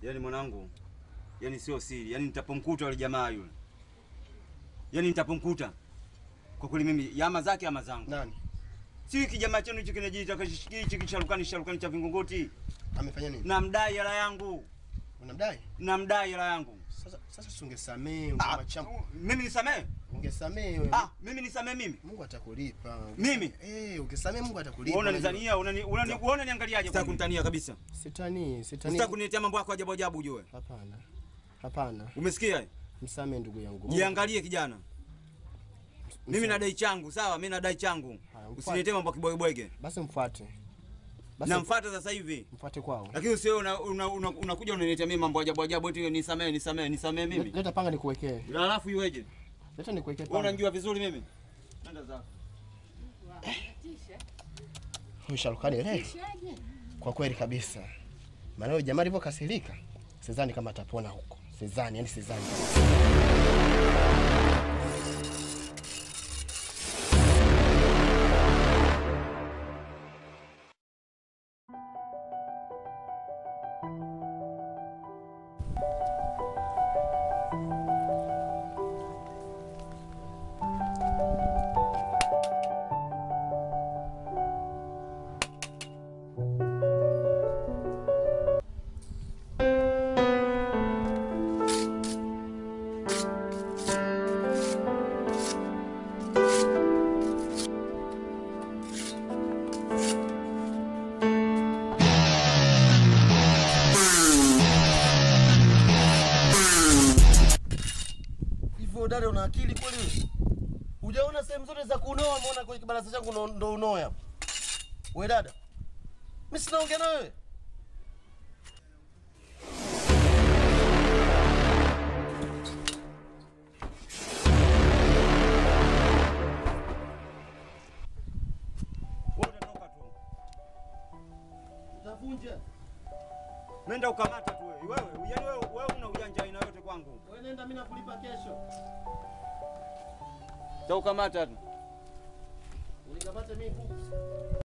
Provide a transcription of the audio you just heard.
Yaani mwanangu, yaani sio siri, yaani nitapomkuta yule jamaa yule, yaani nitapomkuta kwa kweli mimi, yama zake ama zangu. Nani? Si kijamaa chenu hichi kinajiita kashi- hichi kisharukani sharukani cha Vingongoti, Amefanya nini? namdai hela yangu, Unamdai? namdai hela yangu. Sasa sasa si ungesamee, Ah, ungemacham. mimi nisamee? Ungesamee wewe. Ah, mimi nisamee mimi? Mungu atakulipa. Mimi? Eh, ungesamee Mungu atakulipa. Wewe unajua. unanizania, unani unani uone niangaliaje? Sitaki kunitania kabisa. Sitani, sitani. Sitaki kuniletea mambo yako ajabu ajabu ujue. Hapana. Hapana. Umesikia? Msamee ndugu yangu. Jiangalie kijana. Mimi nadai changu, sawa? Mimi nadai changu. Usiniletee mambo ya kibwegebwege. Basi mfuate. Basi Namfuata sasa hivi. mfuate kwao. Lakini usio unakuja una, una, unakuja unaniletea mimi mambo ajabu ajabu eti nisamee nisamee nisamee mimi. Leta panga nikuwekee. Alafu iweje? Leta nikuwekee Wewe panga. unanijua vizuri mimi. Nenda zako. Huyu Sharukani leo. Kwa kweli kabisa. Maana huyo jamaa alivyokasirika, sidhani kama atapona huko. Sidhani, yani sidhani. Hivyo dada, una akili kweli? Hujaona sehemu zote za kunoa, umeona kwenye kibarasa changu ndo- ndo unoe hapo. We dada, mimi sinaongea na wewe. Wewe utatoka tu. Utavunja. Nenda ukamata tu wewe. Wewe, yaani wewe wewe una ujanja aina yote kwangu. Wewe nenda, mimi nakulipa kesho. Utaukamata tu. Unikamate mimi buku.